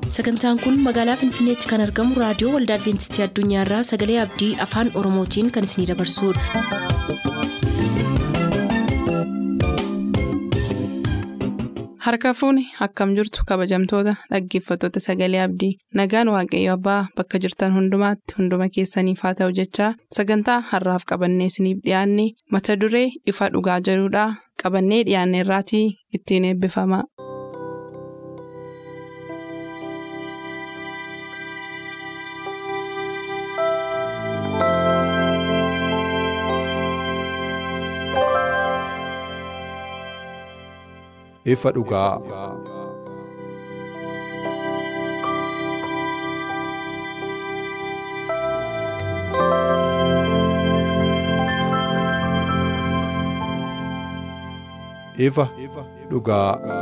sagantaan kun magaalaa finfinneetti kan argamu raadiyoo waldaa adventistii addunyaarraa sagalee abdii afaan oromootiin kan isinidabarsudha. harka fuuni akkam jirtu kabajamtoota dhaggeeffattoota sagalee abdii nagaan waaqayyo abbaa bakka jirtan hundumaatti hunduma keessaniif haa ta'u jechaa sagantaa harraaf qabannee isiniif dhiyaanne mata duree ifa dhugaa jedhudhaa qabannee dhiyaanne irraatii ittiin eebbifama. ifa dhugaa. ifa dhugaa.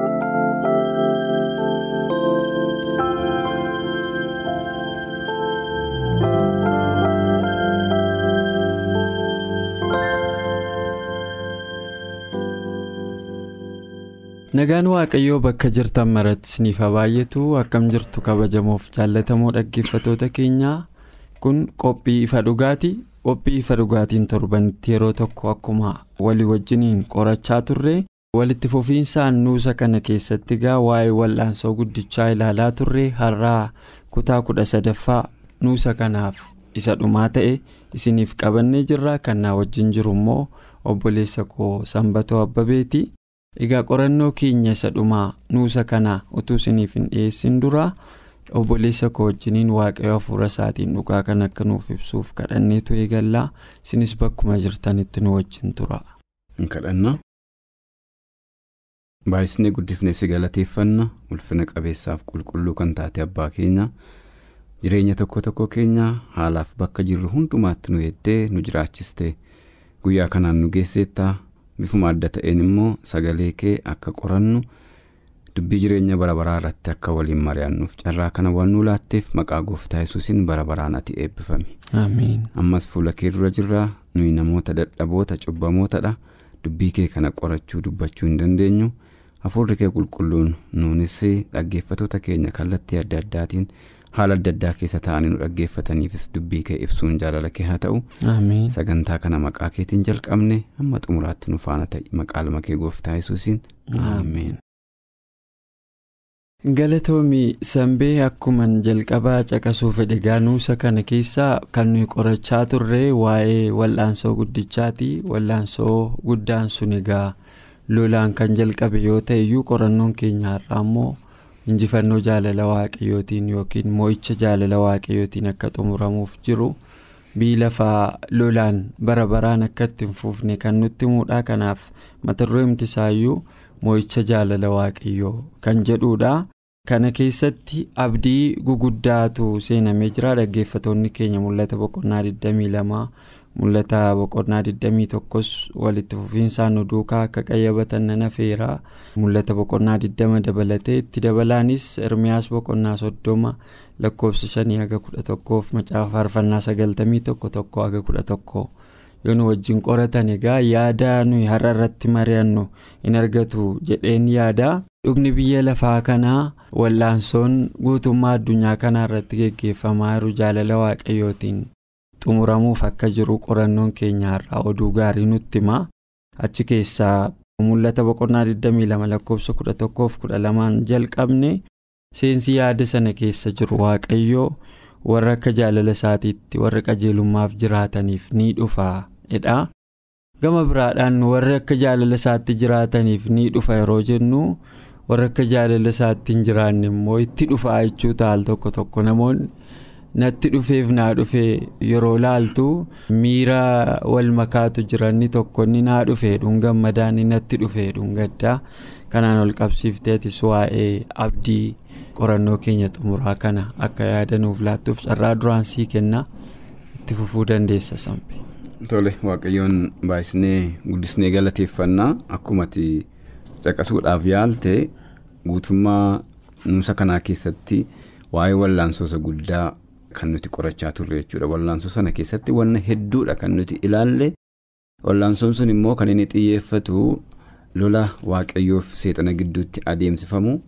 Nagaan Waaqayyoo bakka jirtan maratti isiniif haa baay'atu akkam jirtu kabajamoof jaallatamoo dhaggeeffatoota keenyaa kun qophii ifa dhugaati. Qophii ifa dhugaatiin torbanitti yeroo tokko akkuma walii wajjiniin qorachaa turre walitti fufiinsaan nuusa kana keessatti gaa waa'ee wal'aansoo guddichaa ilaalaa turre har'aa kutaa kudha sadaffaa nuusa kanaaf isa dhumaa ta'e isiniif qabannee jirra kan naa wajjin jiru immoo obboleessa koo sanbatoo abbabeeti. Egaa qorannoo keenya isa dhumaa nuusa kana utuu isiniif hin dhiyeessin dura obboleessa koo wajjiniin waaqayyo hafuura isaatiin dhugaa kan akka nuuf ibsuuf kadhanneetu eegallaa isinis bakkuma jirtanitti nu wajjin tura. kadhanna baay'isnee guddifnee si galateeffanna ulfina qabeessaaf qulqulluu kan taate abbaa keenya jireenya tokko tokko keenya haalaaf bakka jirru hundumaatti nu eeddee nu jiraachiste guyyaa kanaan nu geesseetta. bifuma adda ta'een immoo sagalee kee akka qorannu dubbii jireenya bara baraa irratti akka waliin mari'annuuf carraa kana waan nu laatteef maqaa gooftaa yesuusiin bara baraan ati eebbifami. ammas fuula kee dura jirraa nuyi namoota dadhaboota cubbamootadha dubbii kee kana qorachuu dubbachuu hin dandeenyu hafuurri kee qulqulluun nuunis dhaggeeffatoota keenya kallattii adda addaatiin. haala adda addaa keessa taa'anii nu dhaggeeffataniifis dubbii kee ibsuun jaalala kee haa ta'u sagantaa kana maqaa keetiin jalqabne hamma xumuraatti nu faana ta'i maqaa lama kee gooftaa yesuusiin ameen. galatoomii sanbee akkuman jalqabaa caqasuu fedhe gaanuusa kana keessaa kan nuyi qorachaa turre waa'ee wal'aansoo guddichaati wal'aansoo guddaan sun egaa lolaan kan jalqabe yoo ta'e iyyuu qorannoon keenya har'aa immoo. injifannoo jaalala waaqayyootiin yookiin moo'icha jaalala waaqayyootiin akka xumuramuuf jiru biyyi lafaa lolaan bara baraan akka itti hin fuufne kan nutti himuudha kanaaf mata dureen isaayyuu moo'icha jaalala waaqayyoo kan jedhuudha kana keessatti abdii guguddaatu seenamee jira dhaggeeffatoonni keenya mul'ata boqonnaa 22 mul'ata boqonnaa 21s walitti fufiinsaan nu duukaa akka qayyabatan nan afeera mul'ata boqonnaa 20 dabalatee itti dabalaanis ermiyaas boqonnaa 30 lakkoofsa 5 haga 11f macaafa faarfannaa 91 tokko haga 11 yoo nu wajjin qoratan egaa yaada nuyi har'a irratti mari'annu in argatu jedheen yaada dhumni biyya lafaa kanaa wal'aansoon guutummaa addunyaa kanaa irratti geggeeffamaa jiru jaalala waaqayyootiin xumuramuuf akka jiru qorannoon keenya har'aa oduu gaarii nutti hima achi keessaa mul'ata boqonnaa 22 lakkoofsa 11-12 jalqabne seensi yaada sana keessa jiru waaqayyoo warra akka jaalala isaatiitti warra qajeelummaaf jiraataniif ni dhufa jedha gama biraadhaan warri akka jaalala isaatti jiraataniif ni dhufa yeroo jennu warra akka jaalala isaatti hin jiraanne immoo itti dhufaa jechuu taal tokko tokko namoonni. natti dhufeef naa dhufee yeroo laaltu miira wal makaatu jiranni tokkonni naa dhufee gammadaan natti dhufee gaddaa kanaan ol qabsiifteetis waa'ee abdii qorannoo keenya xumuraa kana akka yaadanuuf laattuuf carraa duraan sii kenna itti fufuu dandeessa sambe. tole waaqayyoon baay'isnee guddisnee galateeffannaa akkumatti caqasuudhaaf yaalte guutummaa nuusa kanaa keessatti waa'ee wallaansoosa guddaa. Kan nuti qorachaa turre jechuudha wallaansoo sana keessatti wanna hedduudha kan nuti ilaalle wallaansoon sun immoo kan inni xiyyeeffatu lola waaqayyoof seexana gidduutti adeemsifamu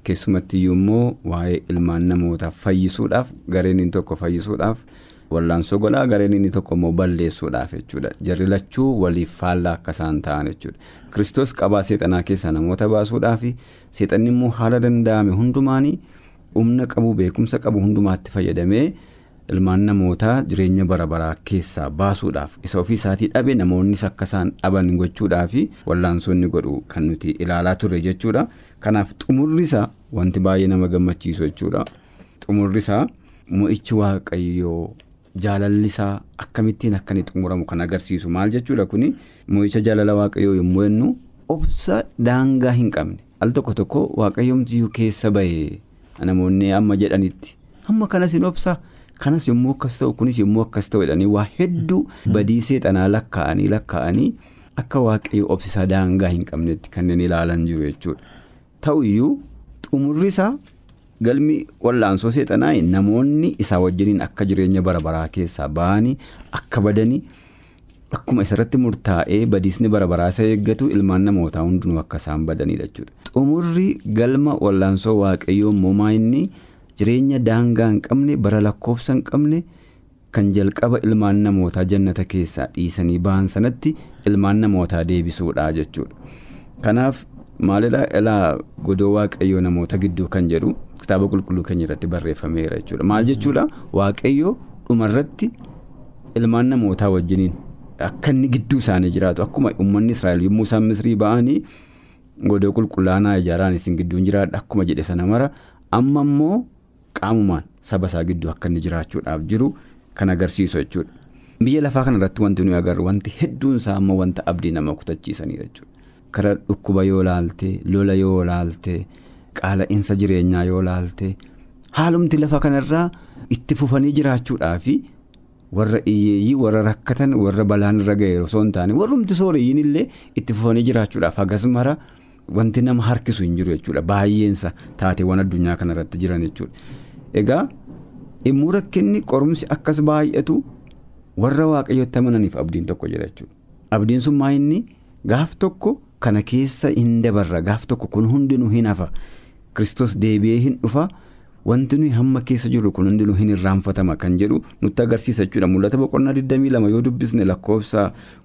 keessumatti iyyuu immoo waa'ee ilmaan namootaa fayyisuudhaaf gareen inni tokko fayyisuudhaaf wallaansoo godhaa gareen inni tokko immoo balleessuudhaaf jechuudha jarri lachuu waliif faallaa akka isaan ta'an jechuudha kiristoos qabaa seexanaa keessaa namoota baasuudhaaf seexanni immoo haala danda'ame hundumaanii humna qabu beekumsa qabu hundumaatti fayyadamee ilmaan namootaa jireenya bara baraa keessaa baasuudhaaf isa ofii isaatii dhabe namoonnis akka isaan dhaban gochuudhaaf wallaansoonni godhu kan nuti ilaalaa turre jechuudha kanaaf xumurrisaa wanti baay'ee nama gammachiisu jechuudha xumurrisaa mo'ichi waaqayyoo jaalallisaa akkamittiin akka inni xumuramu kan agarsiisu maal jechuudha kuni mo'icha jaalala waaqayyoo yommuu jennu obsa daangaa hin qabne al tokko tokko waaqayyoomtiyyuu keessa bahee namoonni amma jedhanitti hamma kanas hin obsa kanas yommuu akkas ta'u kunis yommuu akkas ta'u jedhanii waa hedduu badii seexanaa lakkaa'anii lakkaa'anii akka waaqayyo obsisaa daangaa hin qabnetti kanneen ilaalan jiru jechuudha ta'u iyyuu xumurri isaa galmi wallaansoo seexanaa namoonni isaa wajjiniin akka jireenya bara baraa keessaa ba'anii akka badanii akkuma isarratti murtaa'ee badiisni bara baraa isa eeggatu ilmaan namootaa hundinuu akka isaan badanidha jechuudha xumurri galma wallaansoo waaqayyoo immoo inni jireenya daangaa hin qabne bara lakkoofsa hin qabne kan jalqaba ilmaan namootaa jannata keessaa dhiisanii ba'an sanatti ilmaan namootaa deebisuudha jechuudha kanaaf maalidhaa ilaa godoo waaqayyoo namoota gidduu kan jedhu kitaaba qulqulluu keenya irratti barreeffameera jechuudha maal jechuudha waaqayyoo dhumarratti ilmaan namootaa wajjiniin akka inni gidduu isaanii jiraatu akkuma uummanni israa'el yommuu isaan misrii ba'anii godoo qulqullaanaa ijaaraan isin gidduun jiraadha akkuma jedhe sana mara amma immoo qaamumaan saba isaa gidduu akka inni jiraachuudhaaf jiru kan agarsiisu jechuudha. Biyya lafaa kanarratti wanti nuyi agarru wanti hedduun isaa amma wanta abdii nama kutachiisanidha jechuudha. Kara dhukkuba yoo laalte lola yoo laalte qaala'insa jireenyaa yoo laalte haalumti lafa kanarraa itti fufanii jiraachuudhaafi warra iyyeeyyii warra rakkatan warra balaan irra ga'e osoo hin taane warrumti sooreyyiin illee itti fufanii jiraachuudhaaf hagas mara wanti nama harkisu hin jiru jechuudha baay'eensa taateewwan addunyaa kanarratti jiran jechuudha. Egaa immoo rakkinni qorumsi akkas baay'atu warra waaqayyotti amananiif abdiin tokko jira jechuudha. Abdiin sun maa inni gaaf tokko kana keessa hin dabarra gaaf tokko kun hundinuu hin hafa Kiristoos deebi'ee hin dhufa. Wanti nuyi hamma keessa jirru kun hundinuu hin irraanfatama kan jedhu nutti agarsiisa jechuudha. Mul'ata boqonnaa 22 yoo dubbisne lakkoofsa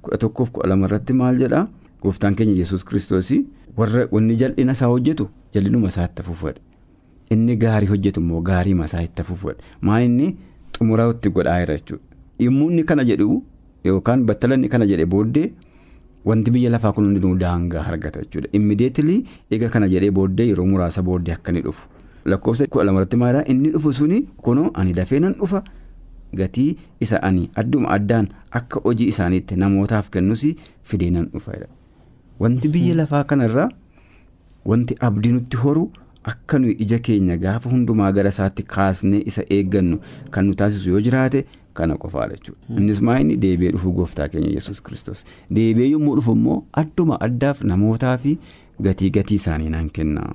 11-12 irratti maal jedhaa? Gooftaan keenya Yesuus Kiristoos warra wanni jal'ina isaa hojjetu jal'inuma isaa itti fufuudha. Inni gaarii hojjetu immoo gaarii isaa itti fufuudha. Maa inni xumuraa itti godhaa jira jechuudha. Yommuu inni kana jedhu yookaan battala inni kana jedhe booddee wanti biyya lafaa kun hundinuu daangaa argata jechuudha. Immideetilii eega kana jedhee booddee yeroo muraasa booddee akka inni dhufu. lakkoofsa kudha lamarratti maalidhaa inni dhufu suni kunoo ani dafee nan dhufa gatii isa ani adduma addaan akka hojii isaaniitti namootaaf kennus fidee nan dhufa wanti biyya lafaa kanarraa wanti abdii nutti horu akka nuyi ija keenya gaafa hundumaa gara isaatti kaasnee isa eeggannu kan nu taasisu yoo jiraate kana qofaadha jechuudha innis maa inni deebi'ee dhufuu gooftaa keenya yesus kristos deebi'ee yommuu dhufu immoo adduma addaaf namootaa fi gatii gatii isaanii naan kenna.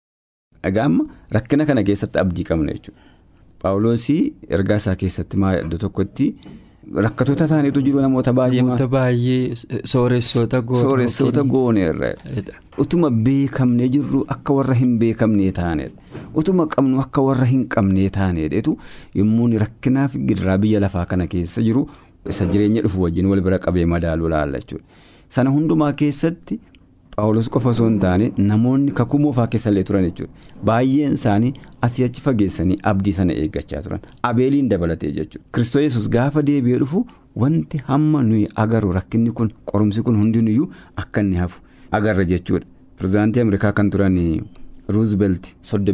Egaa amma rakkina kana keessatti abdii qabna jechuudha. Paawuloosii ergaa isaa keessatti maal iddoo tokkotti rakkatoota ta'aniitu jiru namoota baay'ee. Namoota baay'ee sooressoota goone. Sooressoota gooneerra. Utuma beekamnee jirru akka warra hin beekamnee taanedha. Utuma qabnu akka warra hin qabnee taanedheetu yommuu rakkinaaf gidiraa biyya lafaa kana keessa jiru isa jireenya dhufu wajjin wal bira qabee madaaluu laalla jechuudha. Sana hundumaa keessatti. Paawulos qofa osoo hin taane namoonni kakuu moofaa keessa illee turan jechuudha. Baay'een isaanii asii achi fageessanii abdii sana eeggachaa turan. Abeeliin dabalatee jechuudha. Kiristoos yesus gaafa deebi'ee dhufu wanti hamma nuyi agarru rakkinni kun qorumsi kun hundinuyyuu akka inni hafu agarra jechuudha. Pireezidaantii Ameerikaa kan turan Ruuzbelt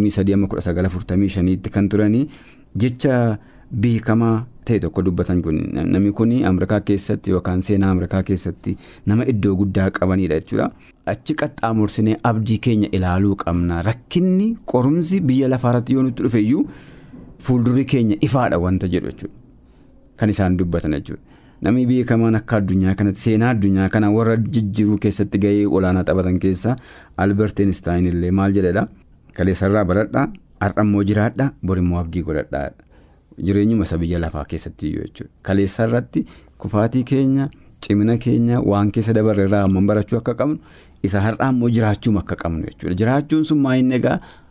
33-1945 kan turanii jecha beekamaa ta'e tokko dubbatan kun namni kun Ameerikaa keessatti yookaan seenaa Ameerikaa keessatti nama iddoo guddaa qabanidha jechuudha. Achi qaxxaamursinee abdii keenya ilaaluu qabna rakkinni qorumsi biyya lafaarratti yoo nutti dhufe iyyuu fuuldurri keenya ifaadha wanta jedhu jechuudha. Kan isaan dubbatan jechuudha. Namni beekamaan akka addunyaa kanatti seenaa addunyaa kana warra jijjiiruu keessatti gahee olaanaa taphatan keessaa Albert Einstein illee maal jedhedha. Kaleessarraa baradhaa har'ammoo jiraadhaa borimmoo abdii godhadhaa. Jireenyuma isa biyya lafaa keessatti iyyuu jechuudha. Kaleessa irratti kufaatii keenya cimina keenya waan keessa dabarre irraa amman barachuu akka qabnu isa har'aa immoo jiraachuun akka qabnu jechuudha. Jiraachuun sun maa inni egaa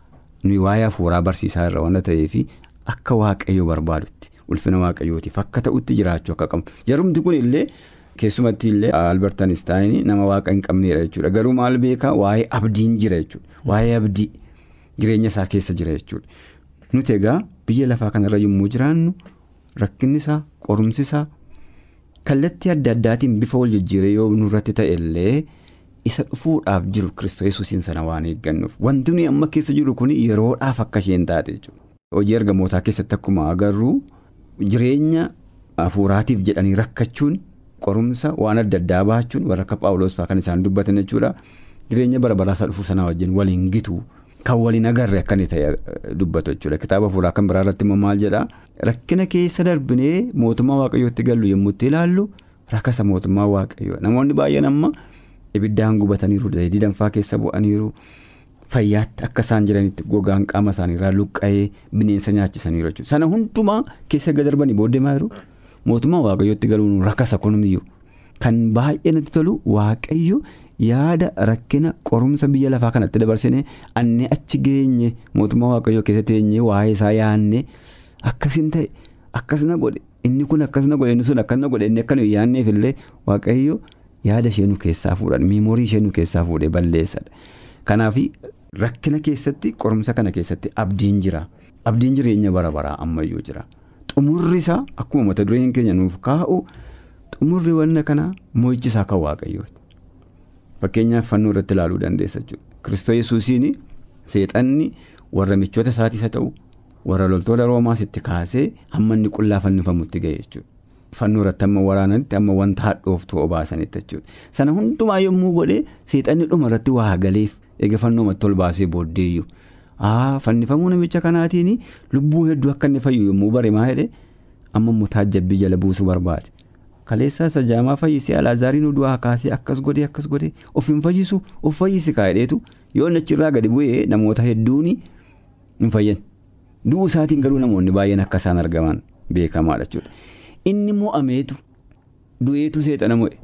nuyi waa'ee hafuuraa barsiisaa irra waan ta'eef akka waaqayyoo barbaadutti ulfina waaqayyootiif akka ta'utti jiraachuu akka qabu jarumti kun illee keessumatti illee albert einstein nama waaqa hin qabneedha jechuudha garuu maal beekaa waa'ee abdiin jira jechuudha waa'ee abdii jireenya isaa keessa jira jechuudha nuti egaa biyya lafaa kanarra yommuu jiraannu rakkinni isaa qorumsi isaa kallattii adda addaatiin bifa wal jijjiiree yoo nurratti ta'e illee isa dhufuudhaaf jiru kiristoos yesuusiin sana waan eeggannuuf wanti nuyi amma keessa jiru kun yeroodhaaf akka isheen taate jechuudha. hojii ergamootaa keessatti akkuma agarru jireenya hafuuraatiif jedhanii rakkachuun qorumsa waan adda addaa baachuun warra akka paawuloos fa'aa kan isaan dubbatan jechuudha jireenya bara baraasaa dhufuu sanaa wajjin waliin gitu kan waliin agarre akka inni ta'e dubbatu jechuudha kitaaba hafuuraa kan biraa irratti immoo maal jedhaa rakkina keessa darbinee mootummaa waaqayyootti gallu yommuu itti ilaallu rakkasa mootummaa waaqayyoo namoonni baay'een amma ibiddaan gubataniiru danfaa keessa bu'aniiru. Fayyaatti akka isaan jiranitti gogaan qaama isaaniirraa luqqa'ee bineensa nyaachisaniiru jechuudha. Sana hundumaa keessa gad darbanii booddee maa jiru mootummaa waaqayyootti galuun rakkasa kunumiyyuu kan baay'ee natti tolu waaqayyo yaada rakkina qorumsa biyya lafaa kanatti dabarsine annee achi geenye mootummaa waaqayyoo keessa teenyee waa'ee isaa yaadne akkasin ta'e akkasina godhe inni kun akkasina godhe inni sun akkasina godhe inni akka nuyi yaadneef illee waaqayyo yaada ishee nu keessaa fuudhan miimoorii ishee nu keessaa fuudhee balleessadha. Kanaaf rakkina keessatti qorumsa kana keessatti abdiin jira abdiin jireenya bara baraa ammayyuu jira xumurri isaa akkuma mata dureen keenya nuuf kaa'u xumurri wanna kanaa mo'ichi isaa kan waaqayyooti fakkeenyaaf fannoo irratti ilaaluu dandeessa jechuudha kiristoos yesuusiin seexanni warra michoota isaatiis haa ta'u warra loltoota roomaas itti kaasee hamma inni qullaa fannifamutti ga'e jechuudha. Fannoo irratti amma waraananitti amma wanta hadhooftuu obaasanitti jechuudha. Sana hundumaa yommuu godhee seexanni dhuma irratti waa galeef eega fannoomatti ol baasee booddeeyyu. Fannifamuu namicha kanaatiin lubbuu hedduu akka inni fayyu yommuu bare maa jedhee amma immoo taajjabbii jala buusuu barbaade. Kaleessaa isa jaamaa fayyisee alaazaariin du'aa kaasee akkas godhee akkas godhee of hin fayyisu of fayyisi kaa'edheetu yoo inni achirraa gadi bu'ee namoota hedduun hin fayyan. Du'uu isaatiin garuu namoonni baay'een akka isaan argaman beekamaadha jechuudha. Inni mo'ameetu du'eetu seexana mo'e.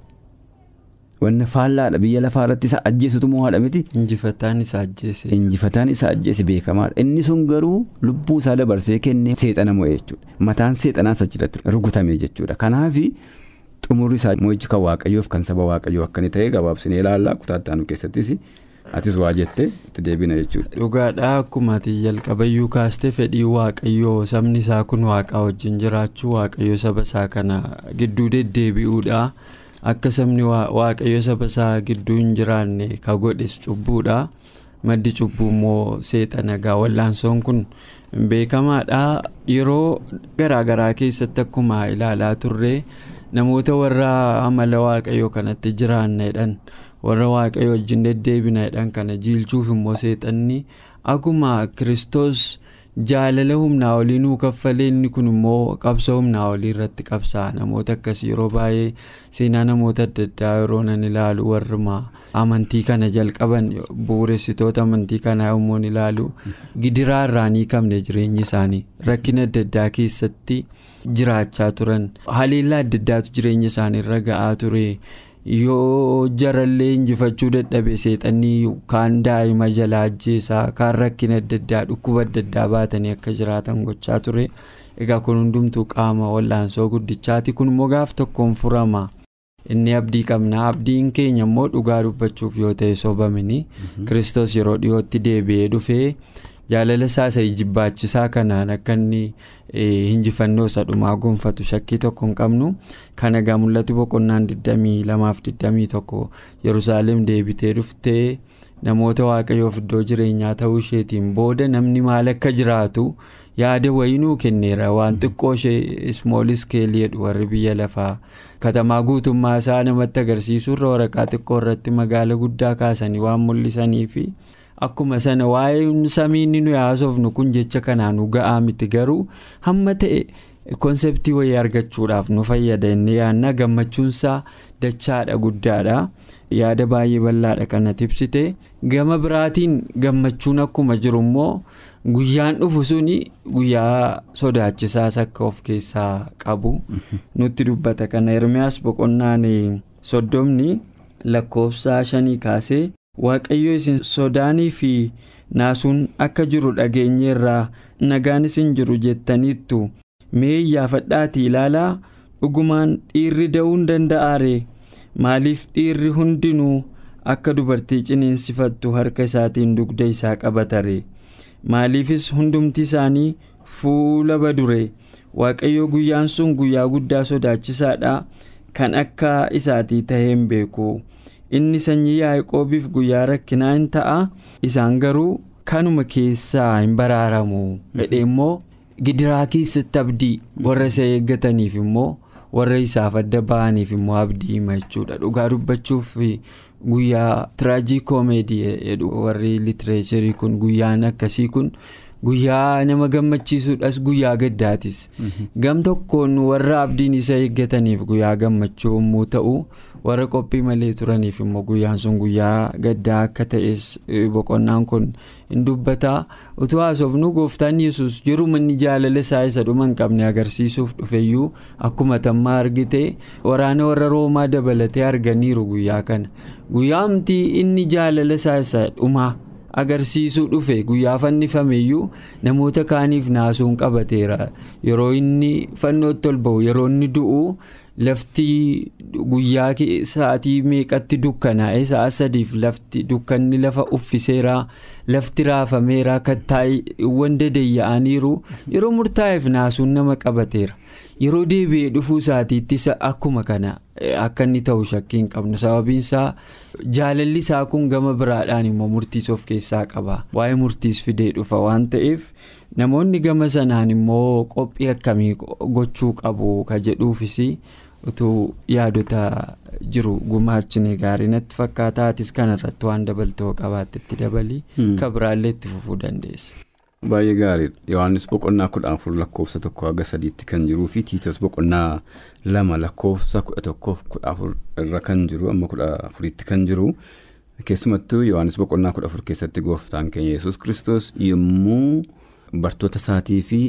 Wanna faallaadha biyya lafaa irratti isa ajjeesutu mo'aadha miti. Injifataan isa ajjeese. Injifataan isa ajjeese beekamaadha. Inni sun garuu lubbuu isaa dabarsee kennee seexana mo'e jechuudha. Mataan seexanaas achirratti rukutame jechuudha. Kanaaf xumurri isaa mo'ichi kan waaqayyoof kan saba waaqayyoo akka inni ta'e gabaabsinee ilaalla kutaa itti keessattis atis waa jettee itti deebina jechuudha. Dhugaadhaa akkuma ati jalqabayyuu kaastee fedhii waaqayyoo sabni isaa kun waaqaa wajjin jiraachuu waaqayyoo saba isaa kana gidduu deddeebi'uudha. Akka sabni waaqayyo saba isaa gidduu hin jiraanne ka godhes cubbuudha. Maddi cubbuu immoo seexana egaa wal'aansoon kun beekamaadha. Yeroo garaagaraa keessatti akkuma ilaalaa turre namoota warra amala waaqayyoo kanatti jiraannedhaan warra waaqayyo wajjin deddeebinedhaan kana jiilchuuf immoo seexanni akkuma kiristoos. jaalala humnaa olii nuu kaffalee inni kun immoo qabsoo humnaa olii irratti qabsaa namoota akkasii yeroo baay'ee seenaa namoota adda addaa yeroo nan ilaalu warruma amantii kana jalqaban bu'uuressitoota amantii kanaa yommuu ilaalu gidiraa irraa ni qabne jireenyi isaanii rakkina adda addaa keessatti jiraachaa turan haleellaa adda addaatu jireenya isaanii irra ga'aa ture. yoo jarallee injifachuu dadhabe seexanii kaan daa'ima jalaa ajjeesaa kaan rakkina adda addaa dhukkuba adda addaa baatanii akka jiraatan gochaa ture egaa kun hundumtuu qaama wal'aansoo guddichaati kun immoo gaaf tokkoon furama inni abdii qabna abdiin keenya immoo dhugaa dubbachuuf yoo ta'e sobamini kiristoos yeroo dhiyootti deebi'ee dhufee jaalala isaa jibbaachisaa kanaan akka inni injifannoo isa dhumaa gonfatu shakkii tokko hin qabnu kan egaa mul'atu boqonnaan 22-21 yerusaalem deebitee dhuftee namoota waaqayyoof iddoo jireenyaa ta'uu isheetiin booda namni maal akka jiraatu yaada wayinuu kenneera waan xiqqoo ishee ismool iskeelii jedhu warri biyya lafaa katamaa guutummaa isaa namatti agarsiisuurra waraqaa xiqqoo irratti magaala guddaa kaasanii waan mul'isanii fi. Akkuma sana waa'ee samiin nuyi haasofnu kun jecha kanaan nu ga'aa miti garuu hamma ta'e konseptii wayii argachuudhaaf nu fayyada inni yaadna gammachuunsaa dachaadha guddaadha yaada baay'ee bal'aadha kana tibsite gama biraatiin gammachuun akkuma jiru immoo guyyaan dhufu suni guyyaa sodaachisaas akka of keessaa qabu nutti dubbata kana Ermiyaas boqonnaan soddomni lakkoofsa shanii kaasee. waaqayyo isin sodaanii fi naasuun akka jiru dhageenyeerraa nagaan isin jiru jettaniittu mee iyyaafadhaatii ilaalaa dhugumaan dhiirri da'uun danda'aare maaliif dhiirri hundinuu akka dubartii ciniinsifattu harka isaatiin dugda isaa qabatare maaliifis hundumti isaanii fuula badure waaqayyo guyyaan sun guyyaa guddaa sodaachisaadha kan akka isaatii taheen beeku inni sanyii yaaqoobiif guyyaa rakkinaa hin ta'a isaan garuu kanuma keessaa hin baraaramu jedhe immoo gidiraa keessatti abdii warra isa eeggataniif immoo warra isaaf adda ba'aniif immoo abdii hima jechuudha dhugaa dubbachuuf guyyaa tiraajii koomeedii jedhu warri litireecharii kun guyyaan akkasii kun guyyaa nama gammachiisuudhas guyyaa gaddaatis gam tokkoon warra abdiin isa eeggataniif guyyaa gammachuu yommuu ta'u warra qophii malee turaniif immoo guyyaan sun guyyaa gaddaa akka ta'es boqonnaan kun hin dubbataa utuu haasofnu gooftaan yesus jiruma inni jaalala isaa isa dhuma hin qabne agarsiisuuf dhufeyyuu akkuma tammaa argite waraana warra roomaa dabalatee arganiiru guyyaa kana guyyaa amtii inni jaalala isaa isa dhumaa. agarsiisuu dhufe guyyaa fannifameyyuu namoota kaaniif naasuun qabateera yeroo inni fannootti ol ba'u yeroo inni du'u lafti guyyaa sa'aatii meeqatti dukkanaa'e sa'a sadiif lafti dukkanni lafa uffiseera lafti raafameera kattaawwan dadeeyya'aniiru yeroo murtaa'eef naasuun nama qabateera yeroo deebi'ee dhufuu isaatiittis akkuma kana akka inni ta'u shakkii hin qabnu sababiin isaa jaalalli isaa kun gama biraadhaan immoo murtiis of keessaa qaba waa'ee murtiis fidee dhufa waan ta'eef namoonni gama sanaan immoo qophii akkamii gochuu qabu ka jedhuufis utuu yaadota jiru gumaachine gaarii natti fakkaata atis kanarratti waan dabaltoo qabaatte itti dabalii ka biraallee itti fufuu dandeessa. Baay'ee gaariidha. Yohaannis boqonnaa kudha afur lakkoofsa tokko haga sadiitti kan jiruu fi tiitos boqonnaa lama lakkoofsa kudha tokkoof kudha afur irra kan jiru amma kudha afuritti kan jiru keessumattuu Yohaannis boqonnaa kudha afur keessatti gooftaan keenya yesus kristos yommuu bartoota isaatii fi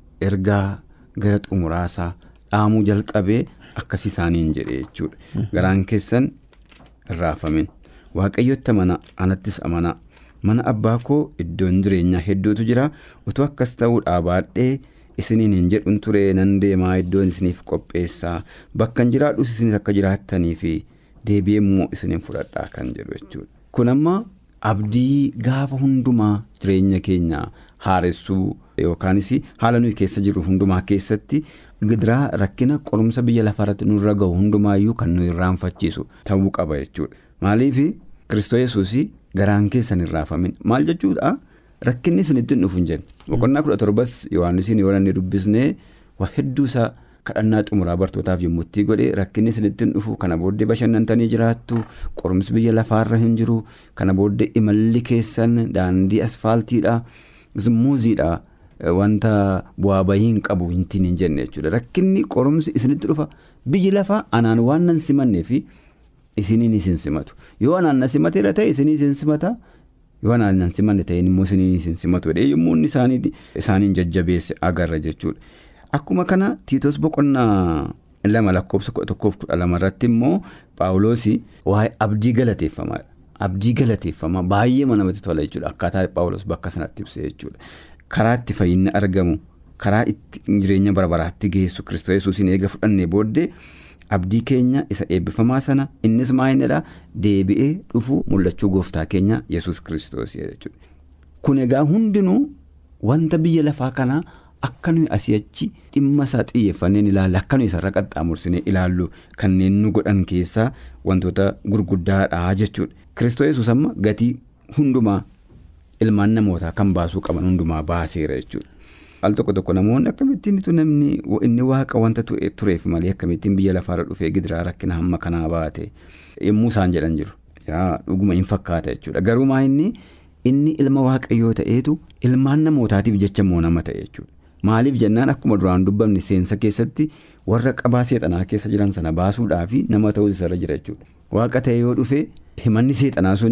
ergaa gara xumuraasaa dhaamuu jalqabee akkasii isaaniin jedhe jechuudha. Garaan keessan hin raafamin waaqayyotti amana anattis amana. mana abbaa koo iddoon jireenyaa hedduutu jira utuu akkas ta'uudhaa baadhee isiniin hin jedhun ture nan deemaa iddoon isiniif qopheessaa bakka hin jiraadhus isinis akka jiraattanii fi deebi'ee immoo isiniin fudhadhaa kan jedhu jechuudha. kun amma abdii gaafa hundumaa jireenya keenya haaressuu yookaanis haala nuyi keessa jirru hundumaa keessatti gidiraa rakkina qorumsa biyya lafaarratti nurra gahu hundumaayyuu kan nuyi irraanfachiisu ta'uu qaba jechuudha maaliif kiristoos yesuus garaan keessan hin raafamin maal jechuudha rakkinni isinitti hin dhufu hin jenne boqonnaa kudha torbas yohaannisiin yoo inni dubbisnee waa hedduu isaa kadhannaa xumuraa bartootaaf yommuu itti godhe rakkinni isinitti hin dhufu kana booddee bashannantanii jiraattu qorumsi biyya lafaarra hin jiru kana booddee imalli keessan daandii asfaaltiidha muuziidha wanta bu'aa bahii hin qabu hintiin hin jenne jechuudha rakkinni qorumsi isinitti dhufa biyyi lafaa anaan waan nan simannee fi. Isiniin isin simatu yoo anaan na simateera ta'e isinii isin simata yoo anaan na simanne ta'e immoo isiniin isin simatu yommuu inni isaaniin jajjabeesse agarra jechuudha. Akkuma kana tiitos boqonnaa lama lakkoofsa kudha tokkoof kudha lama irratti immoo paawuloosii waa'ee abdii galateeffamaadha. Abdii galateeffamaa baay'ee namatti tola jechuudha akkaataa paawuloos bakka sanatti ibsee jechuudha. Karaa itti fayyinni argamu karaa itti jireenya bara baraatti geessu kiristoos yesuusiin eega fudhannee booddee. abdii keenya isa eebbifamaa sana innis maayinadha deebi'ee dhufu mul'achuu gooftaa keenya yesus kiristoos jechuudha. kun egaa hundinuu wanta biyya lafaa kanaa akka nuyi asii achi dhimma isaa xiyyeeffanneen ilaalle akka nuyi isarra qaxxaamursinee ilaallu kanneen nu godhan keessaa wantoota gurguddaadha jechuudha. kiristoos yesus amma gatii hundumaa ilmaan namootaa kan baasuu qaban hundumaa baaseera jechuudha. al tokko tokko namoonni akkamittiinitu namni inni waaqa wanta tureef malee akkamittiin biyya lafaarra dhufee gidiraa rakkina hamma kanaa baate yommuu isaan jedhan jiru yaa dhuguma hin fakkaata jechuudha garuu maa inni inni ilma waaqayyoo ta'eetu ilmaan namootaatiif jecha moo nama ta'e jechuudha maaliif jennaan akkuma duraan dubbamne seensa keessatti warra qabaa seexanaa keessa jiran sana baasuudhaaf nama ta'uu isarra jira jechuudha waaqa ta'e yoo dhufe himanni seexanaa suni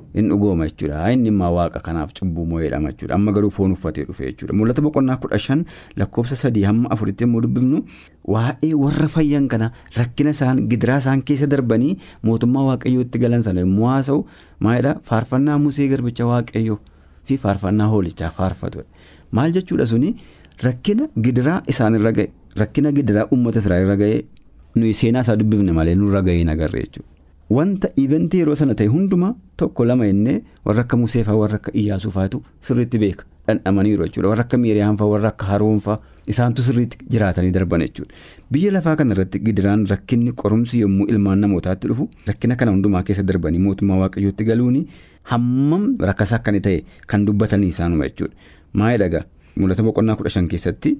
hin dhugooma jechuudha inni immoo waaqa kanaaf cubbuu moo'eedhama jechuudha amma garuu foon uffatee dhufe jechuudha mul'ata boqonnaa kudha shan lakkoofsa sadii hamma afuritti yommuu dubbifnu waa'ee warra fayyan kana rakkina isaan gidiraa isaan keessa darbanii mootummaa waaqayyootti galan sana yommuu haasa'u maalidha faarfannaa musee garbicha waaqayyoo fi faarfannaa hoolichaa faarfatu maal jechuudha suni rakkina gidiraa isaanirra ga'e rakkina gidiraa uummata israa'elirra ga'e nuyi seenaa isaa dubbifne malee nurra ga'ee nagarre jechuudha. Wanta iventii yeroo sana ta'e hundumaa tokko lama innee warra akka Museefaa warra akka Iyyaasuu faatu sirriitti beeka dhandhamaniiru jechuudha warra akka Miiriyaanfaa warra akka Haroonfaa isaantu sirriitti jiraatanii darban jechuudha. Biyya lafaa kanarratti gidiraan rakkinni qorumsi yommuu ilmaan namootaatti dhufu rakkina kana hundumaa keessa darbanii mootummaa waaqayyootti galuuni hammam rakkasaa akkani ta'e kan dubbatanii isaanuma jechuudha. Maayii dhagaa mul'ata boqonnaa kudha shan keessatti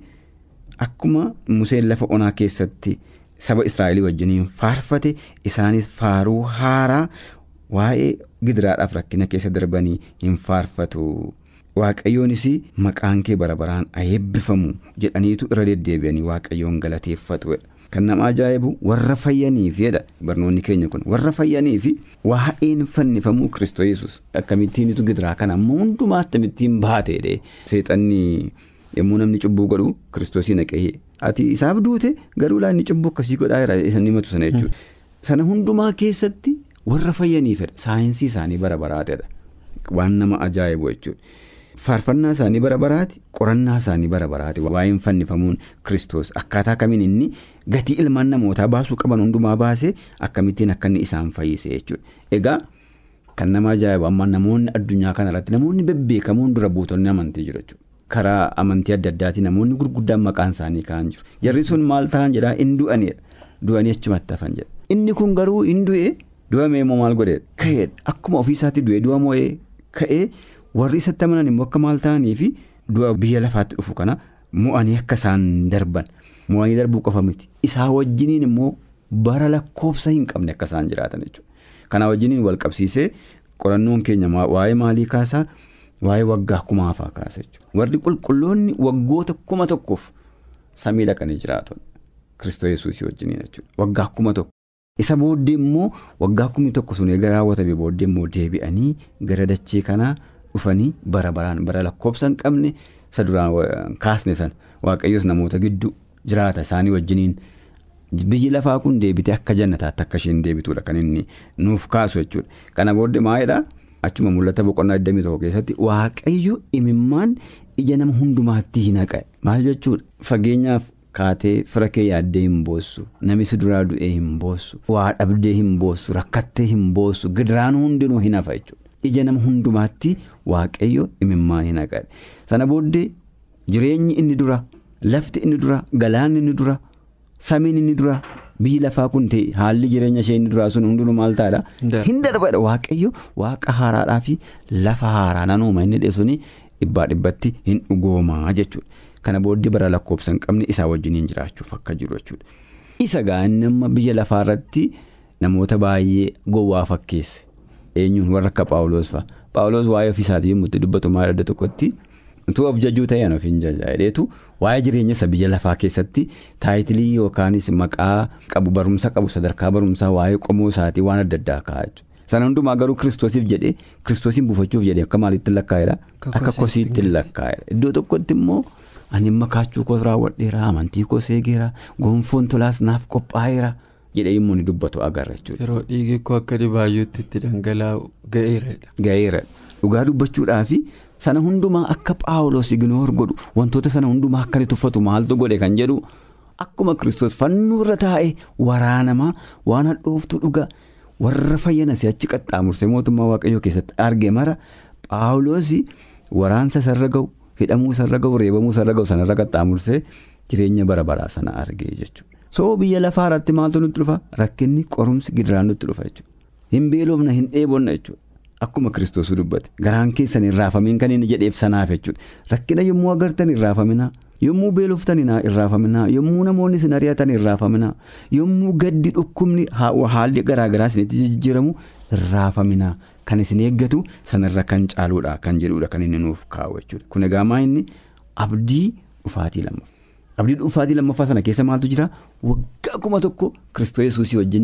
akkuma Museen lafa onaa keessatti. saba israa'elii wajjiniin faarfate isaanis faaruu haaraa waa'ee gidiraadhaaf rakkina keessa darbanii hin faarfatu waaqayyoonis maqaan kee bara baraan eebbifamu jedhaniitu irra deddeebi'anii waaqayyoon galateeffatu kan nama ajaa'ibu warra fayyaniifidha barnoonni keenya kun warra fayyaniifi waa'een fannifamuu kiristoos yesus akkamittiinitu gidiraa kana ammoo hundumaa akkamittiin baateedhe seexanni yommuu namni cubbuu godhu kiristoosii naqee. ati isaaf duute garuu laanni cubbuu akkasii godhaa jira isaan himatu sana jechuudha. Sana hundumaa keessatti warra fayyaniifidha saayinsii isaanii bara baraatedha waan nama ajaa'ibu jechuudha. Faarfannaa isaanii bara baraati qorannaa isaanii bara baraati waa'een fannifamuun kiristoos akkaataa kamiin inni gatii ilmaan namootaa baasuu qaban hundumaa baasee akkamittiin akka inni isaan fayyise jechuudha. Egaa kan nama ajaa'ibu amma namoonni addunyaa kanarratti namoonni bebbeekamoon dura buutonni amantii jiru jechuudha. karaa amantii adda addaatiin namoonni gurguddaan maqaan isaanii ka'an jiru jarri sun maal ta'an jedhaa hin du'anidha du'anii achumatti hafan jedha inni kun garuu hin du'e du'amee immoo maal godheedha ka'eedha akkuma ofiisaatti du'e du'a moo'ee ka'ee warri isatti amanan immoo akka maal ta'anii fi du'a biyya lafaatti dhufu kana mo'anii akka isaan darban mo'anii darbuu qofa miti isaa wajjiniin immoo bara lakkoofsa hin qabne akka isaan jiraatan jechuudha kanaa wajjiniin wal qabsiisee qorannoon keenya waa'ee maalii kaasaa. Waa'ee waggaa kumaafaa kaasa jechuudha. Warri qulqulloonni waggoota kuma tokkoof samii dhaqanii jiraatu. Kiristoos Yesuusii wajjin jechuudha. Waggaa kuma tokko. Isa booddee immoo waggaa kumni tokko sun eega raawwatame booddee immoo deebi'anii gara dachee kanaa dhufanii bara baraan bara lakkoofsa hin qabne isa duraan kaasne sana waaqayyoos namoota gidduu jiraata isaanii wajjiniin biyyi lafaa kun deebitee akka jannataatti akka isheen deebituudha kan inni nuuf kaasu jechuudha. Kana booddee maalidhaa? Achuma mul'ata boqonnaa 21 keessatti waaqayyo imimmaan ija nama hundumaatti hin haqe maal jechuudha fageenyaaf kaatee fira kee yaaddee hin boossu namni si duraa du'ee hin boossu waa dhabdee hin boossu rakkattee hin boossu gidiraan hundinuu hin hafa jechuudha ija nama hundumaatti waaqayyo imimmaan hin haqe sana booddee jireenyi inni dura lafti inni dura galaanni inni dura samiin inni dura. Biyyi lafaa kun ta'e haalli jireenya ishee inni duraa sun hundinuu maal ta'edha. Hin darbadha waaqayyo waaqa haaraadhaa fi lafa haaraa nanuuma inni dheessuun dhibbaa dhibbatti hin dhugoomaa jechuudha. Kana booddee bara lakkoofsa hin qabne isaa wajjiniin jiraachuuf akka jiru jechuudha. Isa gaa'inni amma biyya lafaa irratti namoota baay'ee gowwaa fakkeesse. Eenyuun warra akka Paawuloos fa'a. Paawuloos waa'ee ofiisaatii yommuu itti dubbatu maal adda tokkotti. Utuu of jajuu ta'an of hin jajaa'ileetu waa'ee jireenya isa biyya lafaa keessatti taayitilii yookaanis maqaa qabu barumsa qabu sadarkaa barumsaa waa'ee qomoo isaatii waan adda addaa kaa'aa jechuudha. Sana hundumaa garuu kiristoosiif jedhee kiristoosiin buufachuuf jedhee akka maalitti lakkaa'edha? Akka kosiitti lakkaa'edha. Iddoo tokkotti immoo ani amma kaachuu koos raawwadheera amantii koos eegeera gonfoon tolaas naaf qophaa'eera jedhee immoo ni dubbatu agarra jechuudha. Yeroo dhiigni koo akka dhibaayyuutti itti dhangala'u ga'eeradha. Ga'eera dhugaa dubbachuudhaafi. Sana hundumaa akka Paawuloos ignoor godhu wantoota sana hundumaa akka inni tuffatu maaltu godhe kan jedhu akkuma kiristoos fannoo irra taa'ee waraanamaa waan hadhooftu dhuga warra fayyana si'achi qaxxaamursee mootummaa waaqayyoo keessatti arge mara Paawuloos waraansa isarra ga'u hidhamuu isarra ga'u reebamuu isarra ga'u sanarra qaxxaamursee jireenya bara baraa sana argee jechuudha. Soo biyya lafaa irratti maaltu nutti dhufa rakkinni qorumsi gidiraan nutti dhufa jechuudha. Hin beelofna hin dheebonna jechuudha. Akkuma kiristoosuu dubbate garaan keessan hin raafamiin kan inni jedheef sanaaf jechuudha rakkina yommuu agartan hin raafaminaa yommuu beeloftan hin raafaminaa yommuu namoonni isin ari'atan hin raafaminaa yommuu gaddi dhukkubni haalli garaagaraa isinitti jijjiiramu hin raafaminaa kan isin eeggatu sanarra kan caaluudha kan jedhuudha kan inni nuuf kaa'u jechuudha kun egaa maa inni abdii dhufaatii lammaffaa abdii dhufaatii lammaffaa sana keessa maaltu jira waggaa kuma tokko kiristoos yesuusii wajjin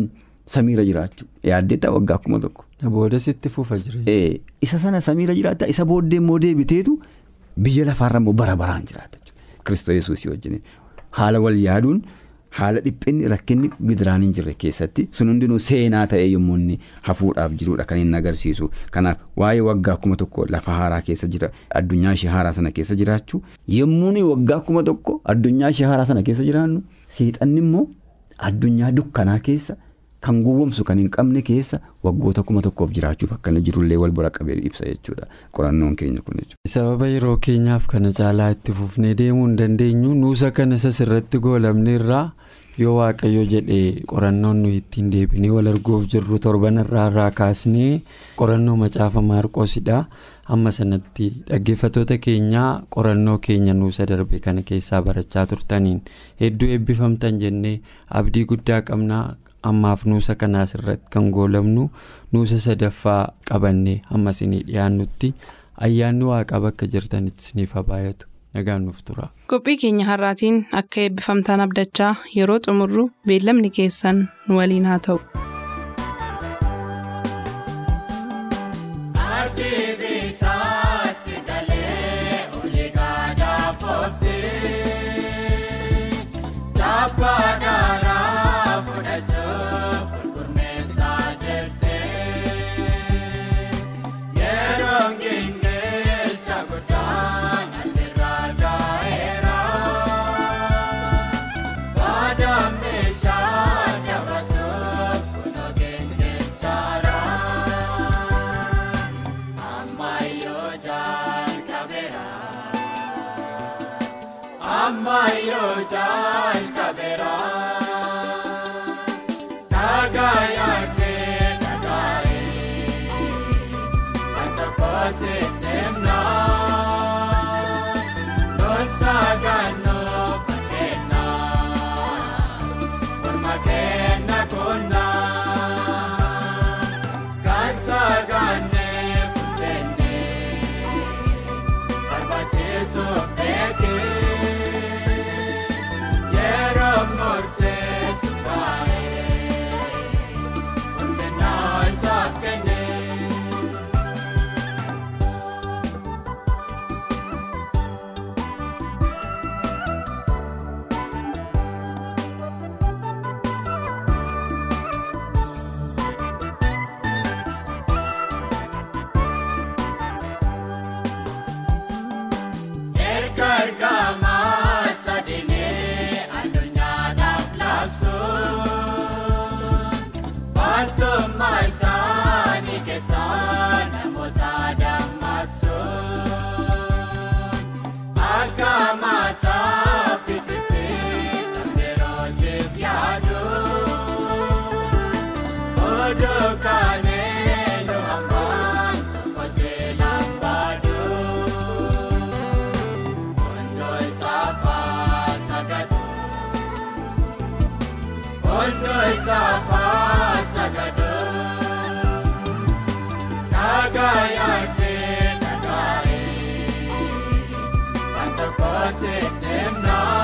samiirra jiraachuu yaaddeetta waggaa kuma tokko. Booda sitti fufa jireenya. Isa sana samiirra jiraata isa booddee immoo deebiteetu biyya lafaarra immoo bara baraan jiraata jechuudha. Kiristoos Yesuus wajjin haala wal yaaduun haala dhiphinni rakkinni gidiraan hin jirre keessatti sun hundinuu seenaa ta'ee yommuu inni hafuudhaaf jirudha kan inni agarsiisu. Kanaaf waa'ee waggaa kuma tokko lafa haaraa keessa jira addunyaa ishee haaraa sana keessa jiraachuu yommuu waggaa kuma tokko addunyaa ishee haaraa sana keessa jiraannu seexanni immoo addunyaa dukkanaa keessa. Kan gowwomsu kan hin qabne keessa waggoota kuma tokkoof jiraachuuf akkana jirullee wal bira qabee ibsa jechuudha qorannoon keenya kun jechuudha. Sababa yeroo keenyaaf kana caalaa itti fufnee deemuu hin dandeenyu nuusa kana isas irratti goolamne irraa yoo waaqayyo jedhee qorannoon nuyi ittiin deebinee wal arguuf jirru torban irraa irraa kaasnee qorannoo macaafa maarqoosidha. Amma sanatti dhaggeeffattoota keenyaa qorannoo keenya nuusa darbe kana keessaa barachaa turtaniin hedduu eebbifamtan jennee abdii guddaa qabnaa. ammaaf nuusa kanaas irratti kan goolamnu nuusa sadaffaa qabannee amma isinii dhiyaannutti ayyaanni waaqaa bakka jirtanitti isiniif baay'atu nagaan nuuf tura. qophii keenya har'aatiin akka eebbifamtaan abdachaa yeroo xumurru beellamni keessan nu waliin haa ta'u. Ammayyoo jalqabeera dhagaa yaadnee dhagaa'ee wanta kooseetemna lolsaa gaannoo fakkeenya morma kenna konna kaansaa gaannee fuudhennee barbaachisu beekee. Murteessu baay'ee ulfinaa isaaf kennee. Erga ergamaa sadeenee addunyaadhaaf labsuun wantummaa isaanii keessaa namoota dammaqsuun akka mataa fititti kan birootiif yaaduun oduu kaanee nu hammaan tokko seelaan baaduun hundoo isaafaa sagadu hundoo isaafaa sagadu dhagaa yaadnee dhagaa'ee wanta kooseetemnaa.